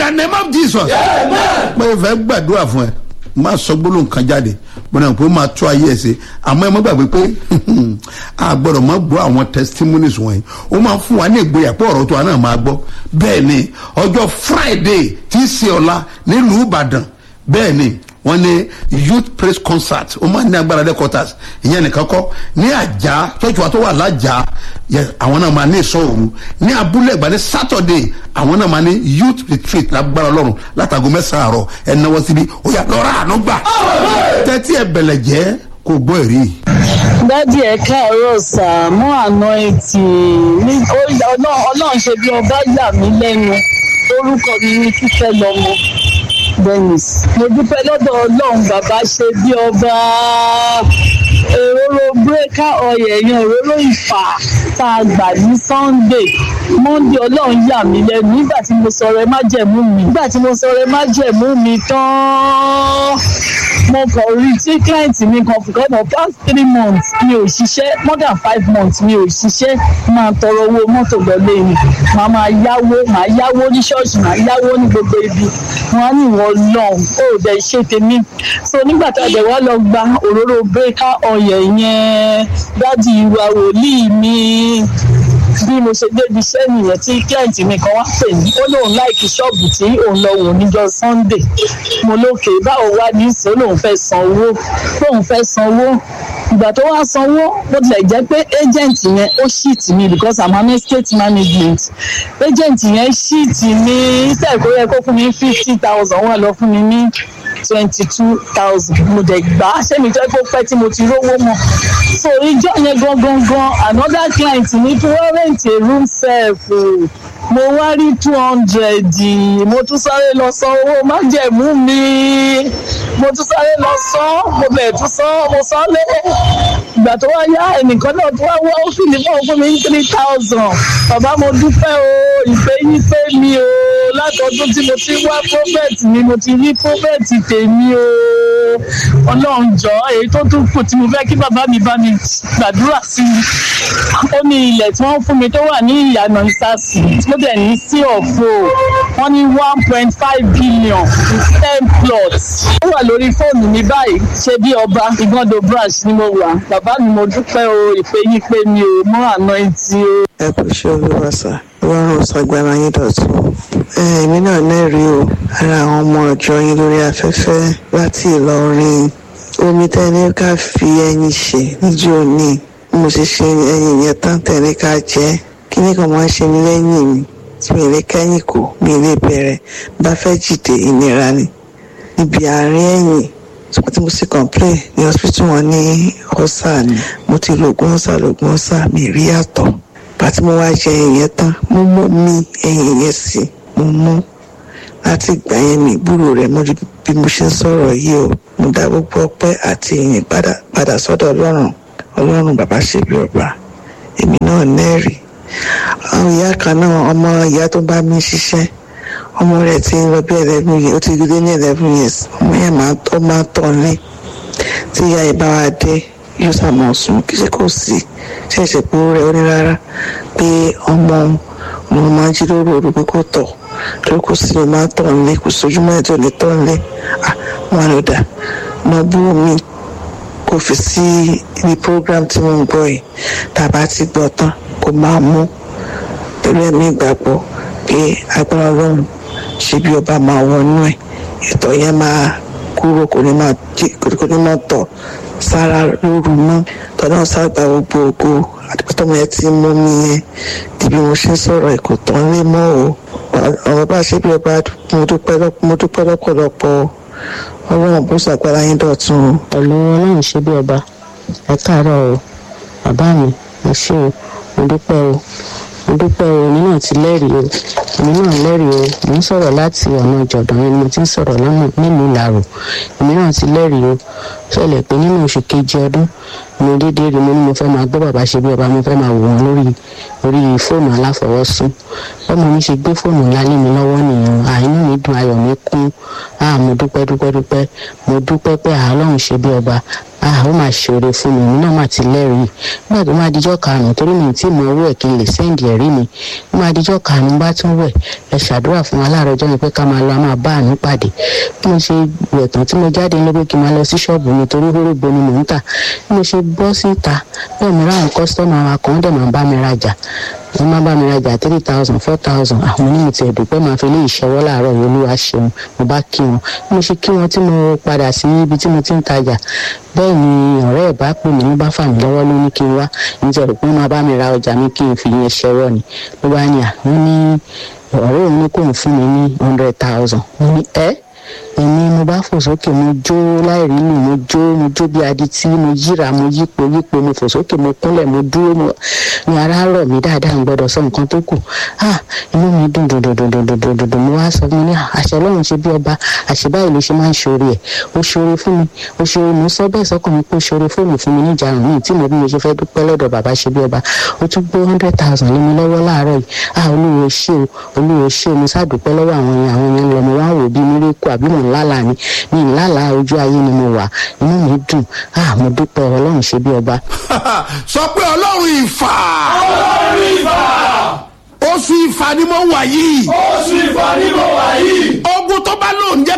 the name of jesus. pé ìfẹ́ gbàdúrà fún ẹ má sọ gbólóhùn kan jáde mo náà pé ó máa tó ayé ẹ ṣe àmọ́ ẹ má gbàgbé pé a gbọ́dọ̀ má gbọ́ àwọn testimonies wọ̀nyí ó máa fún wa ní ìgboyà pé ọ̀rọ̀ tó wa náà máa gbọ́ bẹ́ẹ̀ ni ọjọ́ friday tí í ṣe ọ̀la nílùú ìbàdàn bẹ́ẹ̀ ni wọ́n ní youth praise concert ó máa ní agbára headquarters ìyẹn nìkan kọ́ ní àjà church wa tó wà lájà yẹ àwọn náà máa ní ìsọ òru ní abúlé ìgbà ní saturday àwọn náà máa ní youth retreat lágbára ọlọ́run látago mẹ́sàn-án àárọ̀ ẹ̀ náwó síbi ó yà lọ́ra àánú gbà tẹ́tí ẹ̀ bẹ̀lẹ̀ jẹ́ kò gbọ́ ẹ̀rí. dádì ẹ káàárọ̀ sà mú àná etí ní ọlọ́run ṣe bí ọba yà mí lẹ́nu orúkọ mi ní kíkẹ́ lọ́mọ dennis mo dúpẹ́ lọ́dọ̀ ọlọ́run bàbá ṣe bí ọba òróró bírèkà ọyẹ yẹn òróró ìfà tá a gbà ní sunday monday ọlọ́run yà mí lẹ́nu nígbà tí mo sọ̀rọ̀ ẹ má jẹ̀mú mi nígbà tí mo sọ̀rọ̀ ẹ má jẹ̀mú mi tán mo kàn rí tí client mi kan fún kọ́nà past three months mi ò ṣiṣẹ́ more than five months mi ò ṣiṣẹ́ máa tọrọ owó mọ́tò lọ́lé mi màá máa yáwó màá yáwó ní ṣọ́ọ̀ṣì màá yáwó ní gbogbo ibi wọn á ní ìwọ lọ́n ó dẹ̀ ṣe tèmi so nígbà tá a dẹ̀ wá lọ gba òróró bẹ́ẹ̀ká ọ̀yẹ̀ yẹn dádì ìwà wòlíì mi bí mo ṣe débi iṣẹ́ nìyẹn tí client mi kan wá pè mí ó lóun láìkí ṣọ́ọ̀bù tí òun lọ wò níjọ́ sunday mo lókè báwo wá ní ìsìn ó lóun fẹ́ san owó lóun fẹ́ san owó ìgbà tó wá sanwó bó tilẹ̀ jẹ́ pé agent yẹn ó ṣíìtì mi because i'm an estate management agent yẹn ṣíìtì mi instead kó yẹ kó fún mi fifty thousand wọ́n lọ fún mi ní twenty two thousand mo dẹ̀ gbà á ṣé mi jẹ́ kó pẹ́ tí mo ti rówó mọ́ so ìjọ yẹn gangan gan another client ní kí wọ́n rent a room self o mo wá rí two hundred mo tún sáré lọ san owó májẹ̀mú mi mo tún sáré lọ san mo bẹ̀ tún san mo san lé ìgbà tó wá yá ẹnìkan náà tó wá wá ó fìlì fún fún mi ní three thousand bàbá mo dúpẹ́ o ìpè yín pé mi o látọdún tí mo ti wá prophet mi mo ti rí prophet tèmi o ọlọ́run jọ èyí tó tún kù tí mo fẹ́ kí bàbá mi bá mi gbàdúrà sí i ó ní ilẹ̀ tí wọ́n fún mi tó wà ní ìyànà ìsàsì tó dẹ̀ ní sí ọ̀fọ̀ wọ́n ní one point five billion ten plots ó wà lórí fóònù mi báyìí ṣe bí ọba ìgbọ́ndọ̀ branch ni mo wà bàbá mi mo dúpẹ́ o ìpè yín pé mi ò mọ àná ìtì o. ẹ kò ṣe olúwa sá ọlọ́run ṣàgbára yín dọ̀tún èmi náà lẹ́rìí o ara àwọn ọmọ ọ̀jọ́ yín lórí afẹ́fẹ́ láti ìlọrin omi tẹ́ni ká fi ẹyin ṣe níjó ní mo ṣe ṣe ẹyin yẹn tán tẹ̀lé ká jẹ́ kí ní kan máa ṣe mí lẹ́yìn mi tí mi lè kẹ́yìn kò mi lè bẹ̀rẹ̀ bá fẹ́ jìde ìnira ni níbi àárín ẹ̀yìn ṣùgbọ́n tí mo sì complain ní hospital wọn ní ọ̀sà ni mo ti lo oògùn ọ̀sà lóògùn ọ̀sà mi rí àtọ̀ pàtí mo wá jẹ ẹ̀yìn yẹn tán mo mú mi ẹ̀yìn yẹn sí mo mú láti ìgbà yẹn mi ìgbúrò rẹ̀ mọ́jú bí mo ṣe ń sọ̀rọ̀ yìí o mo dá gbogbo ọpẹ́ àti ìyìn padà padà sọ́dọ̀ ọlọ́run ọlọ́run bàbá ṣe bí ọba èmi náà nẹ́ẹ̀rì àwọn ìyá kan náà ọmọ ìyá tó bá mi ṣiṣẹ́ ọmọ rẹ̀ ti ń lọ bí eleven years ó ti gbé ní eleven years ọmọ yẹn máa ó máa tọ̀ ní tí ìyá yìí bá wa dé yóò sàmọ̀ sùn kí ṣe kò sí ṣẹ̀ṣẹ̀ pé ó rẹ̀ ó ní rárá pé ọmọ òun máa jí lóru òru pé kò tọ̀ lórí kò sí ló máa tọ̀ nílé kò sójúmọ́ ẹ̀ tó lè tọ̀ nílé wọn ló dà mọ bú mi kò fi sí ibi program tí mo ń gbọ́ yìí tàbá ti gbọ́ tán kò máa mú pẹ̀lú ẹ̀mí ìgbàgbọ́ pé agbára ọlọ́run ṣe bí ọba máa wọnú ẹ̀ ìtọ̀ yẹn máa kúrò kò ní máa kò ní máa tọ̀ sára lóru mọ́ tọ́lá ṣàgbà gbogbo ògo àdìpọ́tọ́mọ yẹn ti mú mi yẹn di bí mo ṣe ń sọ̀rọ̀ ẹ̀ kò tán lé mọ́ o ọ̀rọ̀ bá ṣe bí ọba mo dúpẹ́ lọ́pọ̀lọpọ̀ ọlọ́run bó ṣàgbára yín dọ̀tun o. pẹ̀lú ọlọ́run ṣe bí ọba ẹ káàárọ̀ o bàbá mi mo ṣe o mo dúpẹ́ o mo dúpẹ́ o èmi náà ti lẹ́rìí o èmi náà lẹ́rìí o mo ń sọ̀rọ̀ láti ọ̀nà ìjọ̀dán ni mo ti ń sọ̀rọ̀ lọ́nà nílùú ìlàrò èmi náà ti lẹ́rìí o ṣẹlẹ̀ pé nínú oṣù kejì ọdún mo dédé rí mo ní mo fẹ́ máa gbọ́ bàbá ṣe bí ọba mo fẹ́ máa wò wọ́n lórí orí fóònù aláfọwọ́sún bọ́mọ mi ṣe gbé fóònù ńlá lé mi lọ́wọ́ nìyẹn àìní mi dùn ayọ̀ mi kún ah mo dúpẹ́ dúpẹ́ dúpẹ́ mo dúpẹ́ pé àlọ́run ṣe bí ọba ah ó máa ṣòro fún mi èmi náà máa ti lẹ́rìí nígbà tó máa dijọ́ karùn-ún torí mi tí mo owó ẹ̀ kí n lè sẹ́ǹdì ẹ̀rí mi ó máa dijọ́ karùn-ún bá tún wẹ̀ ẹ ṣàdúrà fún wa láàárọ̀ ọjọ́ yẹn pé ká máa lọ a máa bá àánú pàdé bí mo ṣe wẹ̀ tán tí mo jáde lé pé kí n máa lọ sí ṣọ́ọ̀bù mi torí hórógbó ni mò ń tà bí mo ṣe bọ́ síta bẹ́ẹ̀ mi ráhùn kọ́sítọ́mù wa kan dẹ̀ máa bá mi rajà wọ́n máa bá mi rajà three thousand four thousand àwọn onímọ̀ tí ẹ̀dùpẹ́ máa fi lé ìṣẹ́wọ́ láàárọ̀ yìí olúwa ṣeun mo bá kí wọn bí mo ṣe kí wọn tí mo padà sí ibi tí mo ti ń tajà bẹ́ẹ̀ ni ọ̀rẹ́ ẹ̀ bá pè mí ló bá fà mí lọ́wọ́ ló ní kí n wá nítorí pé wọ́n máa bá mi ra ọjà mi kí n fi yẹn ṣẹ́wọ́ ni ló bá ní à wọ́n ní ọ̀rẹ́ òun ní kò ń fún mi ní hundred thousand mo ní ẹ́ èmi mo bá fò sókè mo jó láìrí lù mo jó mo jó bí adití mo yíra mo yípo yípo mo fò sókè mo kúnlẹ̀ mo dúró mo ní ara rọ̀ mí dáadáa ń gbọ́dọ̀ sọ nǹkan tó kù ah inú mi dùn dùn dùn dùn dùn dùn dùn dùn dùn mo wá sọ fún mi ní àṣẹ ọlọ́run ṣe bí ọba àṣẹ báyìí ló ṣe máa ń ṣoore ẹ̀ ó ṣoore fún mi ó ṣoore mo sọ bẹ́ẹ̀ sọ́kàn mi pé ó ṣoore fóònù fún mi níjà rùn mí tí mo bí mo ṣe fẹ́ dúpẹ́ lọ́dọ̀ bàbá ṣe bí ọba ó tún gbé hundred thousand lé mi lọ́wọ́ láàárọ̀ yìí ah olúwo ṣé o olúwo ṣé o mo sádùpẹ́ lọ́wọ́ àwọn yẹn àwọn yẹn lọ mo wá wò bí mírékù àbí mò ń lálàá ni mi ì lálàá ojú ayé ni mo wà inú mi dùn ah mo dúpẹ́ ọlọ́run ṣe bí ọba. sọ pé ọlọ́run ìfà ọlọ́run ìfà oṣù ìfà ni mo wà yìí oṣù ìfà ni mo wà yìí. ogun tó bá lóun jẹ́